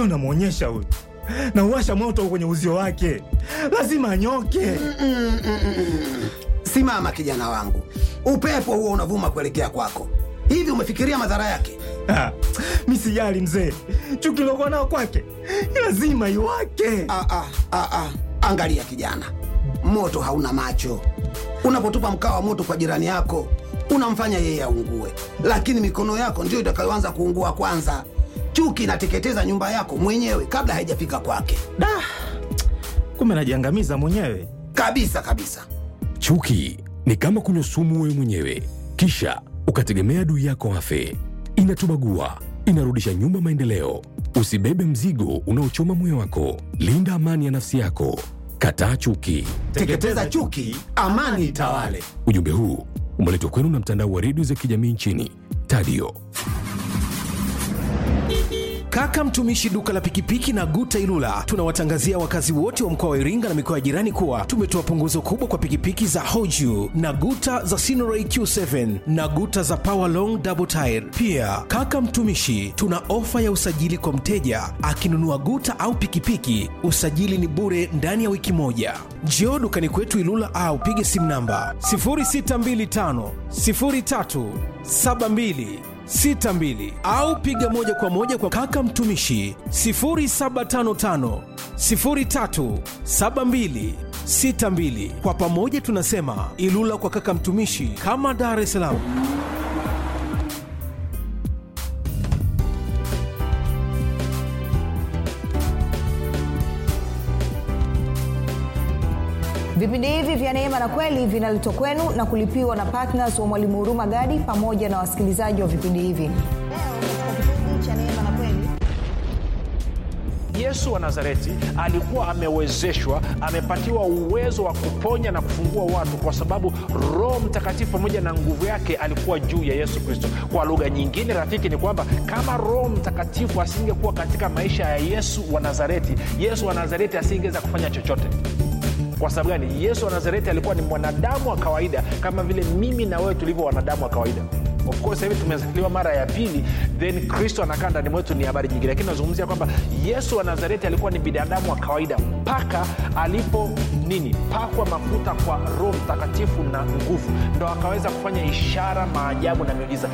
leo namwonyesha huyu na uwasha moto kwenye uzio wake lazima anyoke Simama kijana wangu, upepo huo unavuma kuelekea kwako. Hivi umefikiria madhara yake? Ah, mi sijali mzee chuki lokuwa nao kwake lazima iwake Ah, ah, ah, ah. Angalia kijana, moto hauna macho. Unapotupa mkaa wa moto kwa jirani yako, unamfanya yeye aungue, lakini mikono yako ndiyo itakayoanza kuungua kwanza. Chuki inateketeza nyumba yako mwenyewe kabla haijafika kwake, da kumbe najiangamiza mwenyewe kabisa kabisa. Chuki ni kama kunywa sumu wewe mwenyewe, kisha ukategemea adui yako afe. Inatubagua, inarudisha nyuma maendeleo. Usibebe mzigo unaochoma moyo wako. Linda amani ya nafsi yako. Kataa chuki. Teketeza chuki, amani itawale. Ujumbe huu umeletwa kwenu na mtandao wa redio za kijamii nchini Tadio. Kaka mtumishi duka la pikipiki na Guta Ilula tunawatangazia wakazi wote wa mkoa wa Iringa na mikoa ya jirani kuwa tumetoa punguzo kubwa kwa pikipiki za Hoju na Guta za Sinoray Q7 na Guta za Power Long Double Tire. Pia kaka mtumishi, tuna ofa ya usajili kwa mteja akinunua Guta au pikipiki, usajili ni bure ndani ya wiki moja. Njoo dukani kwetu Ilula au pige simu namba 0625 03 72 62 au piga moja kwa moja kwa kaka mtumishi 0755 03 72 62. Kwa pamoja tunasema Ilula kwa kaka mtumishi, kama Dar es Salaam. vipindi hivi vya neema na kweli vinaletwa kwenu na kulipiwa na ptns wa mwalimu huruma gadi pamoja na wasikilizaji wa vipindi hivi leo katika kipindi cha neema na kweli yesu wa nazareti alikuwa amewezeshwa amepatiwa uwezo wa kuponya na kufungua watu kwa sababu roho mtakatifu pamoja na nguvu yake alikuwa juu ya yesu kristo kwa lugha nyingine rafiki ni kwamba kama roho mtakatifu asingekuwa katika maisha ya yesu wa nazareti yesu wa nazareti asingeweza kufanya chochote kwa sababu gani yesu wa nazareti alikuwa ni mwanadamu wa kawaida kama vile mimi na wewe tulivyo wanadamu wa kawaida of course hivi tumezaliwa mara ya pili then kristo anakaa ndani mwetu ni habari nyingine lakini nazungumzia kwamba yesu wa nazareti alikuwa ni binadamu wa kawaida mpaka alipo nini pakwa mafuta kwa roho mtakatifu na nguvu ndo akaweza kufanya ishara maajabu na miujiza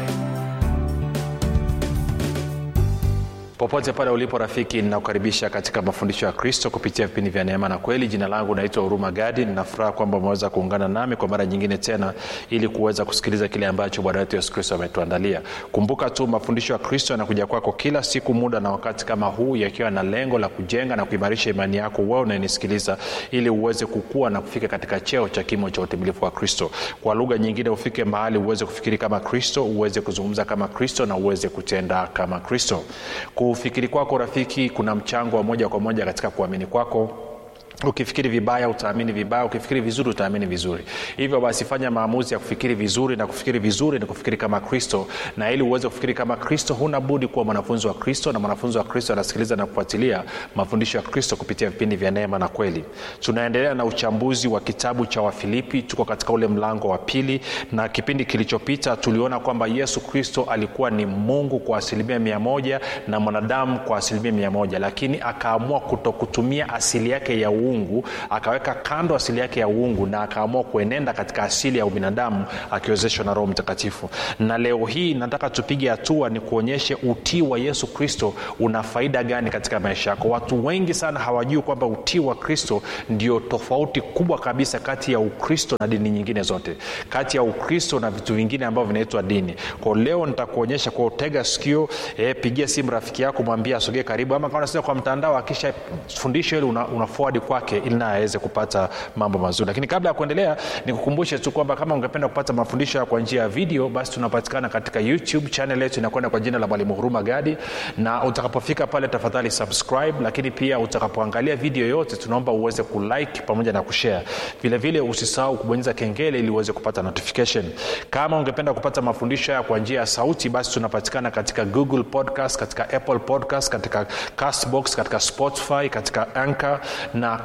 popote pale ulipo rafiki ninakukaribisha katika mafundisho ya kristo kupitia vipindi vya neema na kweli jina langu naitwa huruma gadi ninafuraha kwamba umeweza kuungana nami kwa mara nyingine tena ili kuweza kusikiliza kile ambacho bwana wetu yesu kristo ametuandalia kumbuka tu mafundisho ya kristo yanakuja kwako kila siku muda na wakati kama huu yakiwa na lengo la kujenga na kuimarisha imani yako wewe unayenisikiliza ili uweze kukua na kufika katika cheo cha kimo cha utimilifu wa kristo kwa lugha nyingine ufike mahali uweze kufikiri kama kristo uweze kuzungumza kama kristo na uweze kutenda kama kristo kufikiri kwako rafiki kuna mchango wa moja kwa moja katika kuamini kwako ukifikiri vibaya utaamini vibaya ukifikiri vizuri utaamini vizuri hivyo basi fanya maamuzi ya kufikiri vizuri na kufikiri vizuri ni kufikiri kama kristo na ili uweze kufikiri kama kristo huna budi kuwa mwanafunzi wa kristo na mwanafunzi wa kristo anasikiliza na kufuatilia mafundisho ya kristo kupitia vipindi vya neema na kweli tunaendelea na uchambuzi wa kitabu cha wafilipi tuko katika ule mlango wa pili na kipindi kilichopita tuliona kwamba yesu kristo alikuwa ni mungu kwa asilimia mia moja na mwanadamu kwa asilimia mia moja lakini akaamua kutokutumia asili yake ya uungu akaweka kando asili yake ya uungu na akaamua kuenenda katika asili ya ubinadamu akiwezeshwa na roho mtakatifu na leo hii nataka tupige hatua ni kuonyeshe utii wa yesu kristo una faida gani katika maisha yako watu wengi sana hawajui kwamba utii wa kristo ndio tofauti kubwa kabisa kati ya ukristo na dini nyingine zote kati ya ukristo na vitu vingine ambavyo vinaitwa dini kwa leo nitakuonyesha kwa utega sikio eh, pigia simu rafiki yako mwambie asogee karibu ama kama unasikia kwa mtandao akisha fundisho hili una, una forward kwake ili naye aweze kupata mambo mazuri lakini kabla ya kuendelea nikukumbushe tu kwamba kama ungependa kupata mafundisho ya kwa njia ya video basi tunapatikana katika youtube channel yetu inakwenda kwa jina la mwalimu huruma gadi na utakapofika pale tafadhali subscribe lakini pia utakapoangalia video yote tunaomba uweze kulike pamoja na kushare vilevile usisahau kubonyeza kengele ili uweze kupata notification kama ungependa kupata mafundisho haya kwa njia ya sauti basi tunapatikana katika google podcast katika apple podcast katika castbox katika spotify katika anchor na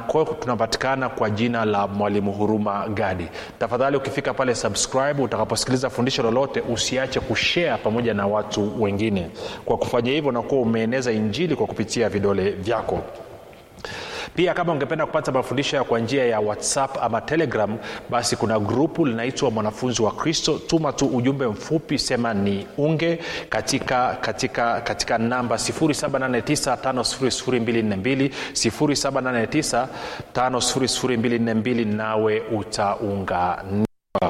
kwao tunapatikana kwa jina la mwalimu huruma gadi tafadhali ukifika pale subscribe utakaposikiliza fundisho lolote usiache kushare pamoja na watu wengine kwa kufanya hivyo unakuwa umeeneza injili kwa kupitia vidole vyako pia kama ungependa kupata mafundisho ya kwa njia ya whatsapp ama telegram basi kuna grupu linaitwa mwanafunzi wa kristo tuma tu ujumbe mfupi sema ni unge katika katika katika namba 7895242 7895242 nawe utaunganishwa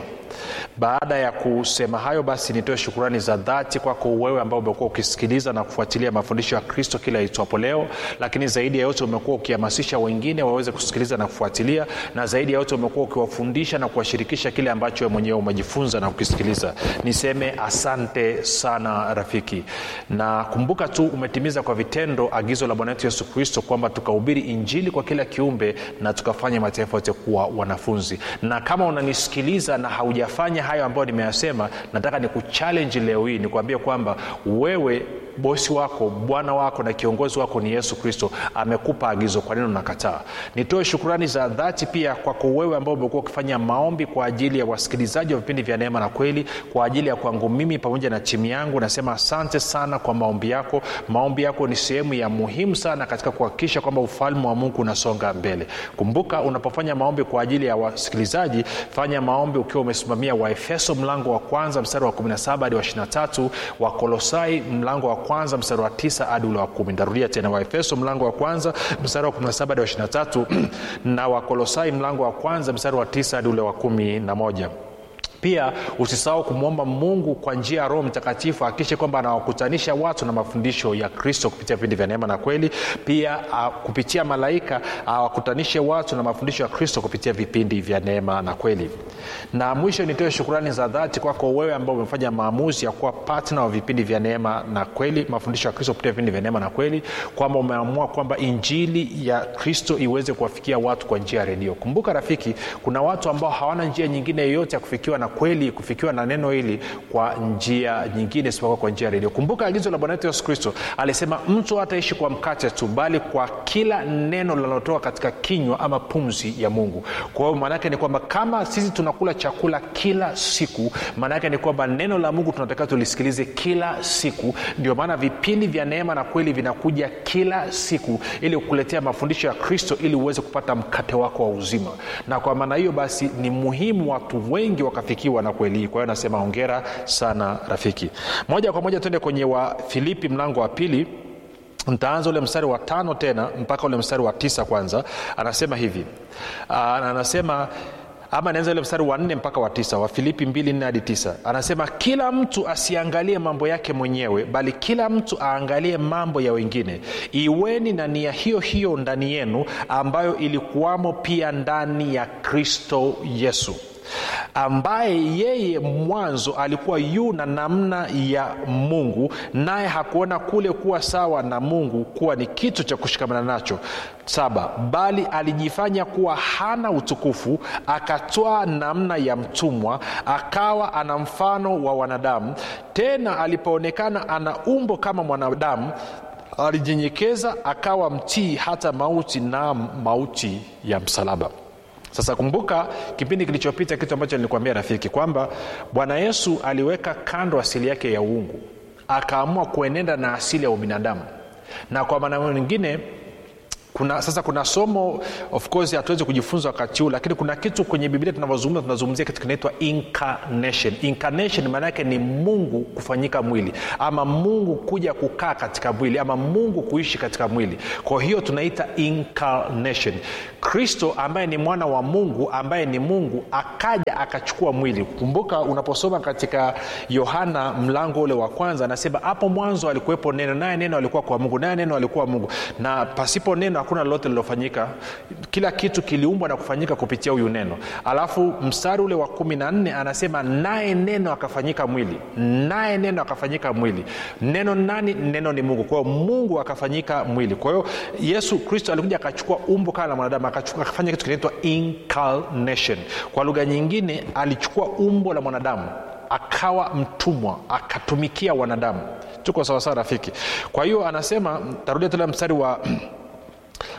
baada ya kusema hayo basi nitoe shukurani za dhati kwako wewe ambao umekuwa ukisikiliza na kufuatilia mafundisho ya kristo kila itwapo leo lakini zaidi ya yote umekuwa ukihamasisha wengine waweze kusikiliza na kufuatilia na zaidi ya yote umekuwa ukiwafundisha na kuwashirikisha kile ambacho we mwenyewe umejifunza na kukisikiliza niseme asante sana rafiki na kumbuka tu umetimiza kwa vitendo agizo la bwana wetu yesu kristo kwamba tukahubiri injili kwa kila kiumbe na tukafanya mataifa yote kuwa wanafunzi na kama unanisikiliza na haujafanya hayo ambayo nimeyasema nataka nikuchalenji leo hii nikuambie kwamba wewe bosi wako bwana wako na kiongozi wako ni yesu kristo amekupa agizo kwa nini unakataa nitoe shukurani za dhati pia kwako wewe ambao umekuwa ukifanya maombi kwa ajili ya wasikilizaji wa vipindi vya neema na kweli kwa ajili ya kwangu mimi pamoja na timu yangu nasema asante sana kwa maombi yako maombi yako ni sehemu ya muhimu sana katika kuhakikisha kwamba ufalme wa mungu unasonga mbele kumbuka unapofanya maombi kwa ajili ya wasikilizaji fanya maombi ukiwa umesimamia waefeso mlango wa kwanza mstari wa 17 hadi wa 23 wakolosai mlango wa kwanza mstari wa tisa hadi ule wa kumi ntarudia tena waefeso mlango wa kwanza mstari wa 17 hadi wa 23 na wakolosai mlango wa kwanza mstari wa tisa hadi ule wa kumi na moja pia usisahau kumwomba mungu kwa njia ya roho mtakatifu akikishe kwamba anawakutanisha watu na mafundisho ya kristo kupitia vipindi vya neema na kweli pia uh, kupitia malaika awakutanishe uh, watu na mafundisho ya kristo kupitia vipindi vya neema na kweli na mwisho nitoe shukurani za dhati kwako wewe ambao umefanya maamuzi ya kuwa patna wa vipindi vya neema na kweli mafundisho ya kristo kupitia vipindi vya neema na kweli kwamba umeamua kwamba injili ya kristo iweze kuwafikia watu kwa njia ya redio kumbuka rafiki kuna watu ambao hawana njia nyingine yoyote ya kufikiwa na kweli kufikiwa na neno hili kwa njia nyingine isipokuwa kwa njia ya redio kumbuka agizo la bwana wetu yesu kristo alisema mtu hataishi kwa mkate tu bali kwa kila neno linalotoka katika kinywa ama pumzi ya mungu kwa hiyo maanaake ni kwamba kama sisi tunakula chakula kila siku maanaake ni kwamba neno la mungu tunatakiwa tulisikilize kila siku ndio maana vipindi vya neema na kweli vinakuja kila siku ili kukuletea mafundisho ya kristo ili uweze kupata mkate wako wa uzima na kwa maana hiyo basi ni muhimu watu wengi wakafikia kufikiwa na kweli hii kwa hiyo nasema ongera sana rafiki moja kwa moja tuende kwenye wa filipi mlango wa pili ntaanza ule mstari wa tano tena mpaka ule mstari wa tisa kwanza anasema hivi Aa, anasema ama naanza ule mstari wa nne mpaka wa tisa wa filipi mbili nne hadi tisa anasema kila mtu asiangalie mambo yake mwenyewe bali kila mtu aangalie mambo ya wengine iweni na nia hiyo hiyo ndani yenu ambayo ilikuwamo pia ndani ya kristo yesu ambaye yeye mwanzo alikuwa yu na namna ya mungu naye hakuona kule kuwa sawa na mungu kuwa ni kitu cha kushikamana nacho saba bali alijifanya kuwa hana utukufu akatwaa namna ya mtumwa akawa ana mfano wa wanadamu tena alipoonekana ana umbo kama mwanadamu alijinyenyekeza akawa mtii hata mauti na mauti ya msalaba sasa kumbuka kipindi kilichopita kitu ambacho nilikuambia rafiki kwamba bwana yesu aliweka kando asili yake ya uungu akaamua kuenenda na asili ya ubinadamu na kwa maana nyingine kuna sasa kuna somo of course hatuwezi kujifunza wakati huu lakini kuna kitu kwenye biblia tunavyozungumza tunazungumzia kitu kinaitwa incarnation incarnation maana yake ni mungu kufanyika mwili ama mungu kuja kukaa katika mwili ama mungu kuishi katika mwili kwa hiyo tunaita incarnation kristo ambaye ni mwana wa mungu ambaye ni mungu akaja akachukua mwili kumbuka unaposoma katika yohana mlango ule wa kwanza anasema hapo mwanzo alikuwepo neno naye neno alikuwa kwa mungu naye neno alikuwa mungu na pasipo neno hakuna lolote lilofanyika kila kitu kiliumbwa na kufanyika kupitia huyu neno alafu mstari ule wa kumi na nne anasema naye neno akafanyika mwili naye neno akafanyika mwili neno nani neno ni mungu kwa hiyo mungu akafanyika mwili kwa hiyo yesu kristo alikuja akachukua umbo kama la mwanadamu akafanya kitu kinaitwa incarnation kwa lugha nyingine alichukua umbo la mwanadamu akawa mtumwa akatumikia wanadamu tuko sawasawa rafiki kwa hiyo anasema tarudia tena mstari wa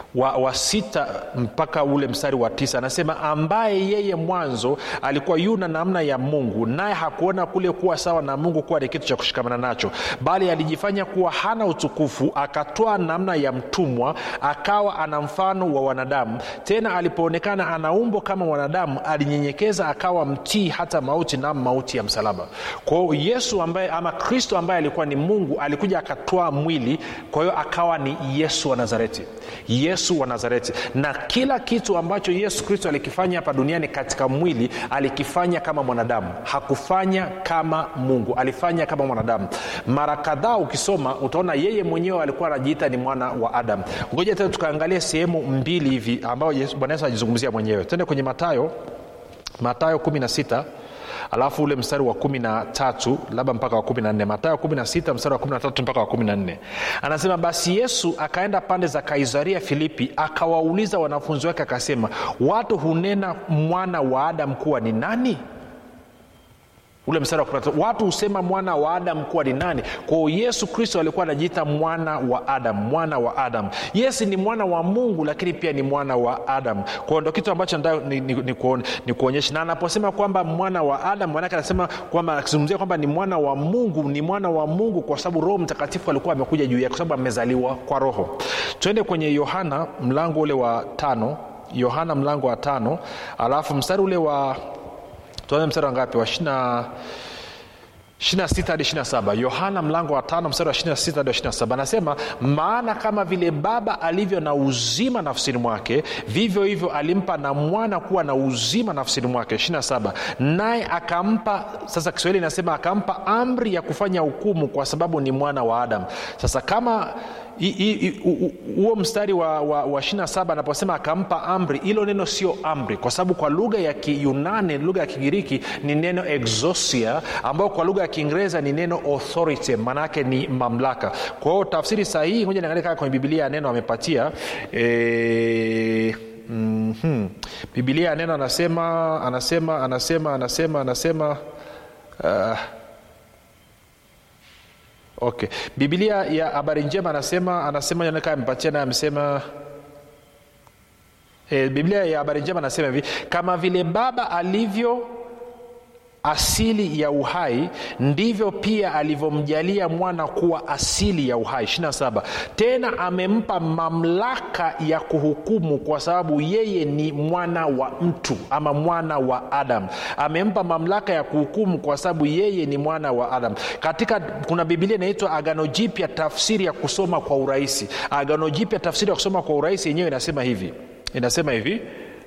wa, wa sita mpaka ule mstari wa tisa anasema ambaye yeye mwanzo alikuwa yuna namna ya mungu naye hakuona kule kuwa sawa na mungu kuwa ni kitu cha kushikamana nacho bali alijifanya kuwa hana utukufu akatoa namna ya mtumwa akawa ana mfano wa wanadamu tena alipoonekana ana umbo kama wanadamu alinyenyekeza akawa mtii hata mauti na mauti ya msalaba kwao yesu ambaye ama kristo ambaye alikuwa ni mungu alikuja akatoa mwili kwa hiyo akawa ni yesu wa nazareti yesu wa nazareti na kila kitu ambacho yesu kristo alikifanya hapa duniani katika mwili alikifanya kama mwanadamu hakufanya kama mungu alifanya kama mwanadamu mara kadhaa ukisoma utaona yeye mwenyewe alikuwa anajiita ni mwana wa adam ngoja tena tukaangalia sehemu mbili hivi ambayo Yesu- bwana yesu anajizungumzia mwenyewe tende kwenye matayo matayo 16 alafu ule mstari wa kumi na tatu labda mpaka wa kumi na nne matayo kumi na sita mstari wa kumi na tatu mpaka wa kumi na nne anasema basi yesu akaenda pande za kaisaria filipi akawauliza wanafunzi wake akasema watu hunena mwana wa adam kuwa ni nani ule mstari wa 13, watu husema mwana wa adam kuwa ni nani kwao yesu kristo alikuwa anajiita mwana wa adam mwana wa adam yes ni mwana wa mungu lakini pia ni mwana wa adam kwao ndo kitu ambacho nataka ni, ni, ni, kuone, ni kuonyesha na anaposema kwamba mwana wa adam manake anasema kwamba akizungumzia kwamba ni mwana wa mungu ni mwana wa mungu kwa sababu roho mtakatifu alikuwa amekuja juu yake kwa sababu amezaliwa kwa roho twende kwenye yohana mlango ule wa tano yohana mlango wa tano alafu mstari ule wa tuanze mstari wa ngapi wa ishina 26 hadi 27 yohana mlango wa tano mstari wa 26 hadi wa 27 anasema maana kama vile baba alivyo na uzima nafsini mwake vivyo hivyo alimpa na mwana kuwa na uzima nafsini mwake 27 naye akampa sasa kiswahili inasema akampa amri ya kufanya hukumu kwa sababu ni mwana wa adamu sasa kama i- i- i- u- u- huo mstari wa, wa, wa 27 anaposema akampa amri hilo neno sio amri kwa sababu kwa lugha ya kiyunani lugha ya kigiriki ni neno exosia ambayo kwa lugha ya kiingereza ni neno authority maanaake ni mamlaka kwa hiyo tafsiri sahihi moja niangalia kama kwenye bibilia ya neno amepatia e, mm-hmm. bibilia ya neno anasema anasema anasema anasema anasema uh, okay bibilia ya habari njema anasema anasema anaonekana amepatia naye amesema e, biblia ya habari njema anasema hivi kama vile baba alivyo asili ya uhai ndivyo pia alivyomjalia mwana kuwa asili ya uhai 27 tena amempa mamlaka ya kuhukumu kwa sababu yeye ni mwana wa mtu ama mwana wa adam amempa mamlaka ya kuhukumu kwa sababu yeye ni mwana wa adam katika kuna bibilia inaitwa agano jipya tafsiri ya kusoma kwa urahisi agano jipya tafsiri ya kusoma kwa urahisi yenyewe inasema hivi inasema hivi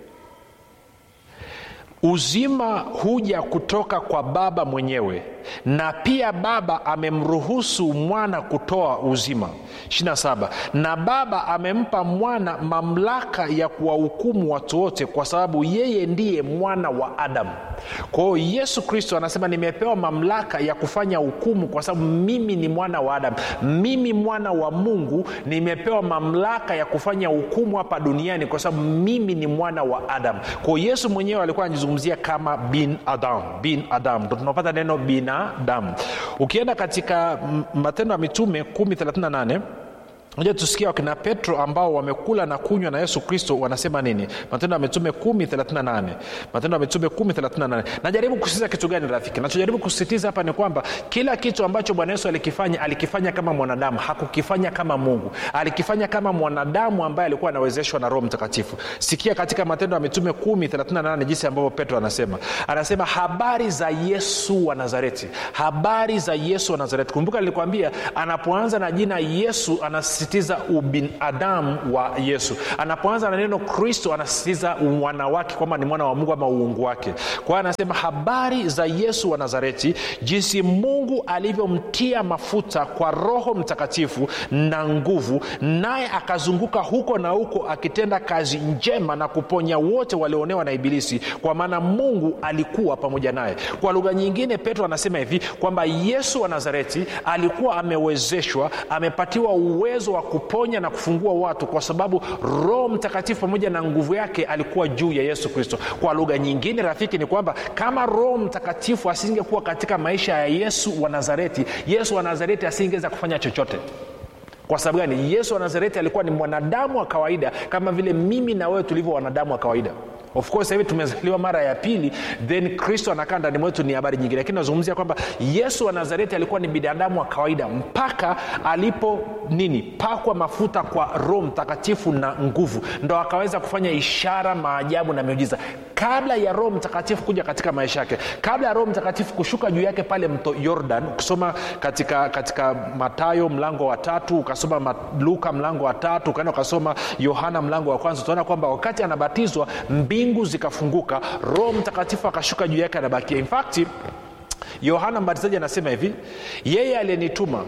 uzima huja kutoka kwa baba mwenyewe na pia baba amemruhusu mwana kutoa uzima 27 na baba amempa mwana mamlaka ya kuwahukumu watu wote kwa sababu yeye ndiye mwana wa adamu kwa hiyo yesu kristo anasema nimepewa mamlaka ya kufanya hukumu kwa sababu mimi ni mwana wa adamu mimi mwana wa mungu nimepewa mamlaka ya kufanya hukumu hapa duniani kwa sababu mimi ni mwana wa adamu kwao yesu mwenyewe alikuwa anajizungumzia kama bin adam bin adam ndo tunapata neno binadamu ukienda katika mm, matendo ya mitume 138 moja tusikia wakina petro ambao wamekula na kunywa na yesu kristo wanasema nini matendo ya mitume 138 matendo ya mitume 138 najaribu kusisitiza kitu gani rafiki nachojaribu kusisitiza hapa ni kwamba kila kitu ambacho bwana yesu alikifanya alikifanya kama mwanadamu hakukifanya kama mungu alikifanya kama mwanadamu ambaye alikuwa anawezeshwa na roho mtakatifu sikia katika matendo ya mitume 138 jinsi ambavyo petro anasema anasema habari za yesu wa nazareti habari za yesu wa nazareti kumbuka nilikwambia anapoanza na jina yesu anasisitiza ubinadamu wa yesu anapoanza na neno kristo anasisitiza mwana wake kwamba ni mwana wa mungu ama uungu wake kwa hiyo anasema habari za yesu wa nazareti jinsi mungu alivyomtia mafuta kwa roho mtakatifu na nguvu naye akazunguka huko na huko akitenda kazi njema na kuponya wote walioonewa na ibilisi kwa maana mungu alikuwa pamoja naye kwa lugha nyingine petro anasema hivi kwamba yesu wa nazareti alikuwa amewezeshwa amepatiwa uwezo wa kuponya na kufungua watu kwa sababu roho mtakatifu pamoja na nguvu yake alikuwa juu ya yesu kristo kwa lugha nyingine rafiki ni kwamba kama roho mtakatifu asingekuwa katika maisha ya yesu wa nazareti yesu wa nazareti asingeweza kufanya chochote kwa sababu gani yesu wa nazareti alikuwa ni mwanadamu wa kawaida kama vile mimi na wewe tulivyo wanadamu wa kawaida of course hivi tumezaliwa mara ya pili then kristo anakaa ndani mwetu ni habari nyingine lakini nazungumzia kwamba yesu wa nazareti alikuwa ni binadamu wa kawaida mpaka alipo nini pakwa mafuta kwa roho mtakatifu na nguvu ndo akaweza kufanya ishara maajabu na miujiza kabla ya roho mtakatifu kuja katika maisha yake kabla ya roho mtakatifu kushuka juu yake pale mto yordan ukisoma katika katika matayo mlango wa tatu ukasoma ma- luka mlango wa tatu ukaenda ukasoma yohana mlango wa kwanza utaona kwamba wakati anabatizwa mbingu zikafunguka roho mtakatifu akashuka juu yake anabakia in fact yohana mbatizaji anasema hivi yeye aliyenituma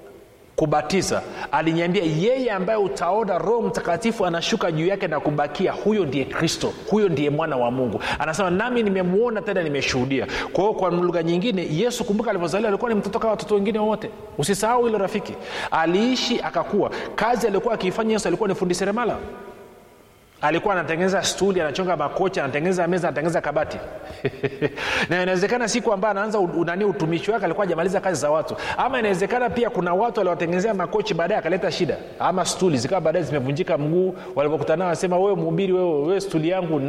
kubatiza aliniambia yeye ambaye utaona roho mtakatifu anashuka juu yake na kubakia huyo ndiye kristo huyo ndiye mwana wa mungu anasema nami nimemwona tena nimeshuhudia kwa hiyo kwa lugha nyingine yesu kumbuka alivyozaliwa alikuwa ni mtoto kama watoto wengine wote usisahau hilo rafiki aliishi akakuwa kazi aliokuwa akiifanya yesu alikuwa ni fundi seremala alikuwa anatengeneza stuli anachonga makocha anatengeneza meza anatengeneza kabati na inawezekana siku ambayo anaanza u- nani utumishi wake alikuwa ajamaliza kazi za watu ama inawezekana pia kuna watu waliowatengenezea makochi baadaye akaleta shida ama stuli zikawa baadaye zimevunjika mguu walipokutana wanasema wewe mhubiri wewe, wewe stuli yangu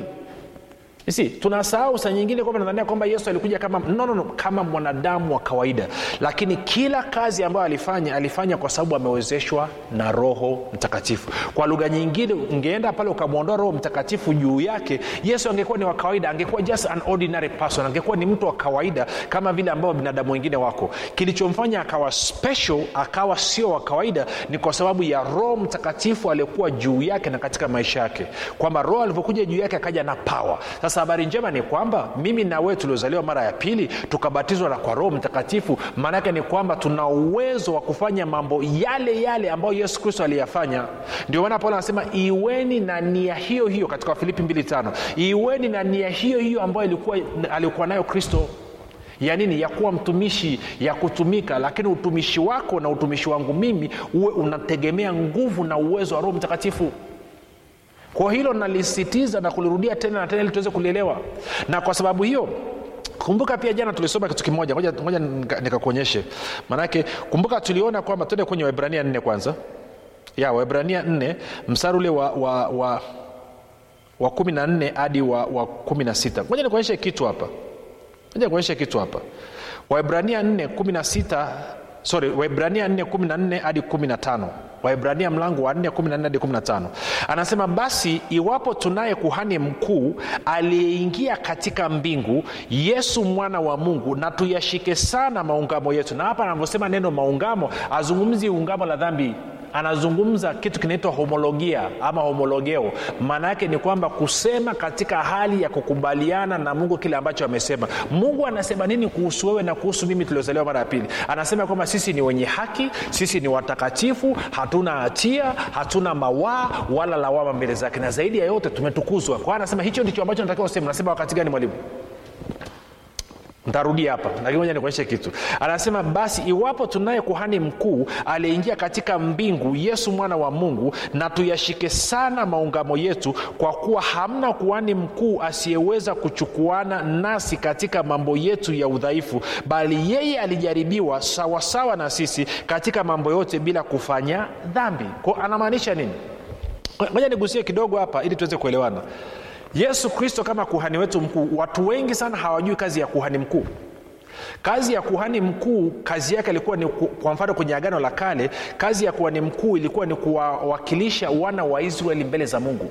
si tunasahau saa nyingine kwamba nadhania kwamba yesu alikuja kama no, no, no, kama mwanadamu wa kawaida lakini kila kazi ambayo alifanya alifanya kwa sababu amewezeshwa na roho mtakatifu kwa lugha nyingine ungeenda pale ukamwondoa roho mtakatifu juu yake yesu angekuwa ni wa kawaida angekuwa just an ordinary person angekuwa ni mtu wa kawaida kama vile ambao binadamu wengine wako kilichomfanya akawa special akawa sio wa kawaida ni kwa sababu ya roho mtakatifu aliyekuwa juu yake na katika maisha yake kwamba roho alivyokuja juu yake akaja na pawa sasa habari njema ni kwamba mimi na wewe tuliozaliwa mara ya pili tukabatizwa na kwa roho mtakatifu maanaake ni kwamba tuna uwezo wa kufanya mambo yale yale ambayo yesu kristo aliyafanya ndio maana paulo anasema iweni na nia hiyo hiyo katika wafilipi 25 iweni na nia hiyo hiyo ambayo ilikuwa alikuwa nayo kristo ya nini ya kuwa mtumishi ya kutumika lakini utumishi wako na utumishi wangu mimi uwe unategemea nguvu na uwezo wa roho mtakatifu kwa hilo nalisisitiza na kulirudia tena na tena ili tuweze kulielewa na kwa sababu hiyo kumbuka pia jana tulisoma kitu kimoja ngoja ngoja nika- nikakuonyeshe maanake kumbuka tuliona kwamba tuende kwenye waibrania nne kwanza ya waibrania nne mstari ule wa, wa, wa, wa kumi na nne hadi wa, wa kumi na sita ngoja nikuonyeshe kitu hapa ngoja nikuonyeshe kitu hapa waibrania 4 16 sorry waibrania 4 14 hadi 15 waibrania mlango wa 4 14 hadi 15 anasema basi iwapo tunaye kuhani mkuu aliyeingia katika mbingu yesu mwana wa mungu na tuyashike sana maungamo yetu na hapa anavyosema neno maungamo azungumzi ungamo la dhambi anazungumza kitu kinaitwa homologia ama homologeo maana yake ni kwamba kusema katika hali ya kukubaliana na mungu kile ambacho amesema mungu anasema nini kuhusu wewe na kuhusu mimi tuliozaliwa mara ya pili anasema kwamba sisi ni wenye haki sisi ni watakatifu hatuna hatia hatuna mawaa wala lawama mbele zake na zaidi ya yote tumetukuzwa kwa hiyo anasema hicho ndicho ambacho natakiwa useme nasema wakati gani mwalimu ntarudia hapa lakini moja nikuonyeshe kitu anasema basi iwapo tunaye kuhani mkuu aliyeingia katika mbingu yesu mwana wa mungu na tuyashike sana maungamo yetu kwa kuwa hamna kuhani mkuu asiyeweza kuchukuana nasi katika mambo yetu ya udhaifu bali yeye alijaribiwa sawasawa na sisi katika mambo yote bila kufanya dhambi ko anamaanisha nini moja nigusie kidogo hapa ili tuweze kuelewana yesu kristo kama kuhani wetu mkuu watu wengi sana hawajui kazi ya kuhani mkuu kazi ya kuhani mkuu kazi yake ilikuwa ni ku- kwa mfano kwenye agano la kale kazi ya kuhani mkuu ilikuwa ni kuwawakilisha wana wa israeli mbele za mungu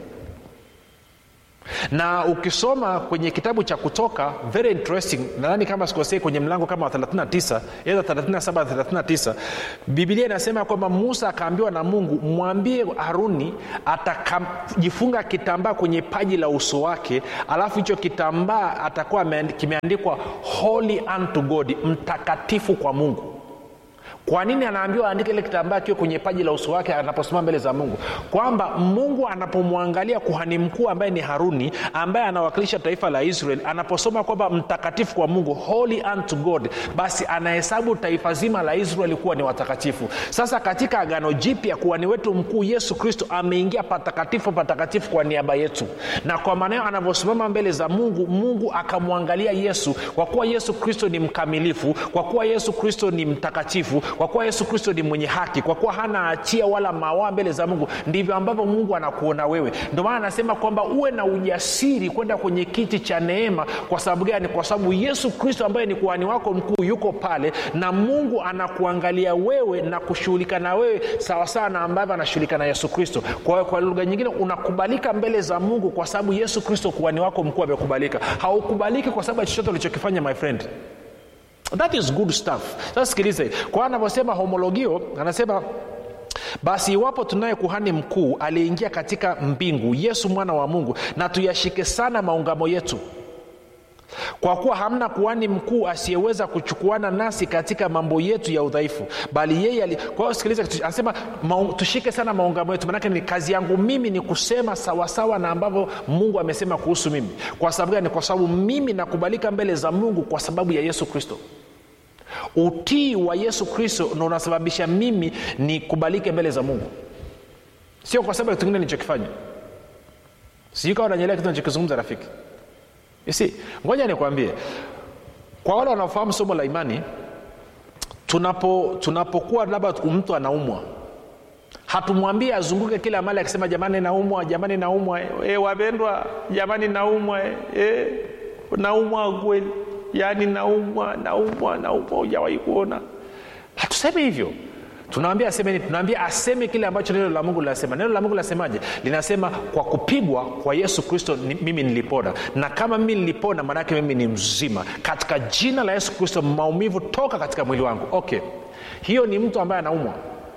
na ukisoma kwenye kitabu cha kutoka very interesting nadhani kama sikosei kwenye mlango kama wa 39 eza 37 39 bibilia inasema kwamba musa akaambiwa na mungu mwambie haruni atajifunga kitambaa kwenye paji la uso wake alafu hicho kitambaa atakuwa ameand- kimeandikwa holy unto god mtakatifu kwa mungu kwa nini anaambiwa aandike ile kitambaa kiwe kwenye paji la uso wake anaposimama mbele za mungu kwamba mungu anapomwangalia kuhani mkuu ambaye ni haruni ambaye anawakilisha taifa la israel anaposoma kwamba mtakatifu kwa mungu holy unto god basi anahesabu taifa zima la israeli kuwa ni watakatifu sasa katika agano jipya kuhani wetu mkuu yesu kristo ameingia patakatifu patakatifu kwa niaba yetu na kwa maana hiyo anavyosimama mbele za mungu mungu akamwangalia yesu kwa kuwa yesu kristo ni mkamilifu kwa kuwa yesu kristo ni mtakatifu kwa kuwa yesu kristo ni mwenye haki kwa kuwa hana hatia wala mawaa mbele za mungu ndivyo ambavyo mungu anakuona wewe ndio maana anasema kwamba uwe na ujasiri kwenda kwenye kiti cha neema kwa sababu gani kwa sababu yesu kristo ambaye ni kuhani wako mkuu yuko pale na mungu anakuangalia wewe na kushughulika na wewe sawasawa na ambavyo anashughulika na yesu kristo kwa, kwa lugha nyingine unakubalika mbele za mungu kwa sababu yesu kristo kuhani wako mkuu amekubalika haukubaliki kwa sababu ya chochote ulichokifanya my friend that is good stuff sasa sikilize kwa anavyosema homologio anasema basi iwapo tunaye kuhani mkuu aliyeingia katika mbingu yesu mwana wa mungu na tuyashike sana maungamo yetu kwa kuwa hamna kuhani mkuu asiyeweza kuchukuana nasi katika mambo yetu ya udhaifu bali yeye ali... kwa hiyo sikiliza anasema maung... tushike sana maungamo yetu manake ni kazi yangu mimi ni kusema sawasawa na ambavyo mungu amesema kuhusu mimi kwa sababu gani kwa sababu mimi nakubalika mbele za mungu kwa sababu ya yesu kristo utii wa yesu kristo ndo unasababisha mimi nikubalike mbele za mungu sio kwa sababu ya kitu kingine nilichokifanya sijui kawa nanyelea kitu nachokizungumza rafiki si ngoja nikwambie kwa wale wanaofahamu somo la imani tunapo tunapokuwa labda mtu anaumwa hatumwambie azunguke kila mali akisema jamani naumwa jamani naumwa e, wapendwa jamani naumwa e, naumwa kweli yaani naumwa naumwa naumwa hujawahi kuona hatusemi hivyo tunawambia aseme nini tunaambia aseme kile ambacho neno la mungu linasema neno la mungu linasemaje linasema kwa kupigwa kwa yesu kristo ni, mimi nilipona na kama mimi nilipona maanaake mimi ni mzima katika jina la yesu kristo maumivu toka katika mwili wangu okay hiyo ni mtu ambaye anaumwa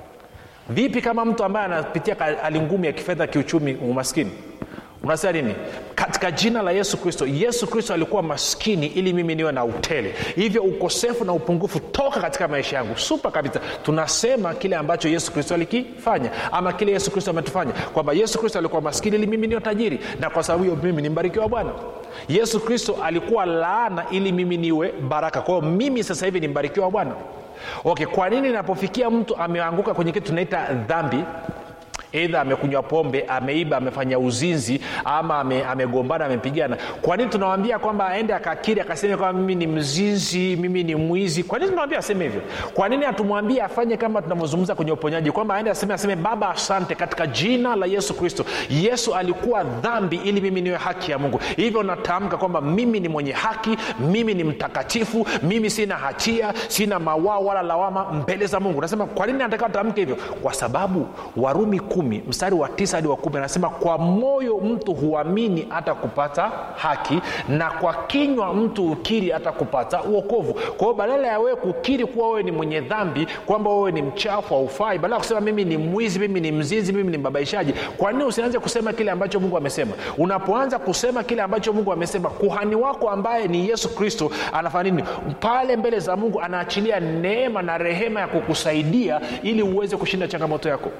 vipi kama mtu ambaye anapitia hali ngumu ya kifedha kiuchumi umaskini unasema nini katika jina la yesu kristo yesu kristo alikuwa maskini ili mimi niwe na utele hivyo ukosefu na upungufu toka katika maisha yangu supa kabisa tunasema kile ambacho yesu kristo alikifanya ama kile yesu kristo ametufanya kwamba yesu kristo alikuwa maskini ili mimi niwe tajiri na kwa sababu hiyo mimi ni mbarikiwa bwana yesu kristo alikuwa laana ili mimi niwe baraka kwa hiyo mimi sasa hivi ni mbarikiwa bwana okay kwa nini inapofikia mtu ameanguka kwenye kitu tunaita dhambi eidha amekunywa pombe ameiba amefanya uzinzi ama ame, amegombana amepigana kwa nini tunawambia kwamba aende akakiri akaseme kwamba mimi ni mzinzi mimi ni mwizi kwa nini tunawambia aseme hivyo kwa nini hatumwambie afanye kama tunavyozungumza kwenye uponyaji kwamba aende aseme aseme baba asante katika jina la yesu kristo yesu alikuwa dhambi ili mimi niwe haki ya mungu hivyo natamka kwamba mimi ni mwenye haki mimi ni mtakatifu mimi sina hatia sina mawaa wala lawama mbele za mungu nasema kwa nini natakiwa tamke hivyo kwa sababu warumi kumi mstari wa tisa hadi wa kumi anasema kwa moyo mtu huamini hata kupata haki na kwa kinywa mtu ukiri hata kupata uokovu kwa hiyo badala ya wewe kukiri kuwa wewe ni mwenye dhambi kwamba wewe ni mchafu haufai badala ya kusema mimi ni mwizi mimi ni mzinzi mimi ni mbabaishaji kwa nini usianze kusema kile ambacho mungu amesema unapoanza kusema kile ambacho mungu amesema kuhani wako ambaye ni yesu kristo anafanya nini pale mbele za mungu anaachilia neema na rehema ya kukusaidia ili uweze kushinda changamoto yako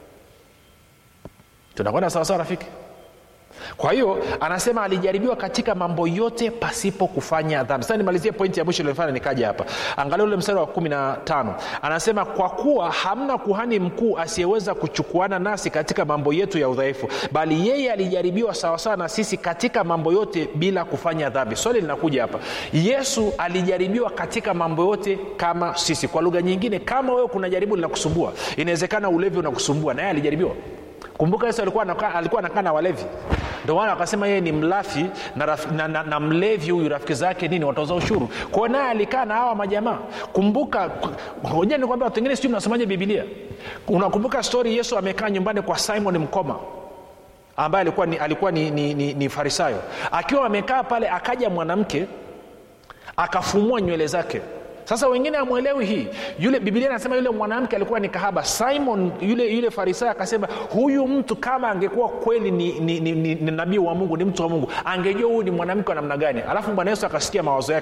tunakwenda sawasawa rafiki kwa hiyo anasema alijaribiwa katika mambo yote pasipo kufanya dhambi sasa nimalizie pointi ya mwisho iliyofanya nikaja hapa angalia ule mstari wa kumi na tano anasema kwa kuwa hamna kuhani mkuu asiyeweza kuchukuana nasi katika mambo yetu ya udhaifu bali yeye alijaribiwa sawasawa na sisi katika mambo yote bila kufanya dhambi swali linakuja hapa yesu alijaribiwa katika mambo yote kama sisi kwa lugha nyingine kama wewe kuna jaribu linakusumbua inawezekana ulevi unakusumbua na yeye alijaribiwa kumbuka yesu alikuwa anakaa alikuwa anakaa na walevi ndio maana wakasema yeye ni mlafi na, raf, na, na, na mlevi huyu rafiki zake nini watoza ushuru kwao naye alikaa na hawa majamaa kumbuka hoja ni kwamba watu wengine sijui mnasomaje bibilia unakumbuka stori yesu amekaa nyumbani kwa simon mkoma ambaye alikuwa ni, alikuwa ni, ni, ni, ni farisayo akiwa amekaa pale akaja mwanamke akafumua nywele zake sasa wengine amwelewi hii yule biblia anasema yule mwanamke alikuwa ni kahaba simon yule yule farisayo akasema huyu mtu kama angekuwa kweli ni, ni, ni, ni, ni nabii wa mungu ni mtu wa mungu angejua huyu ni mwanamke wa namna gani alafu bwana yesu akasikia mawazo yake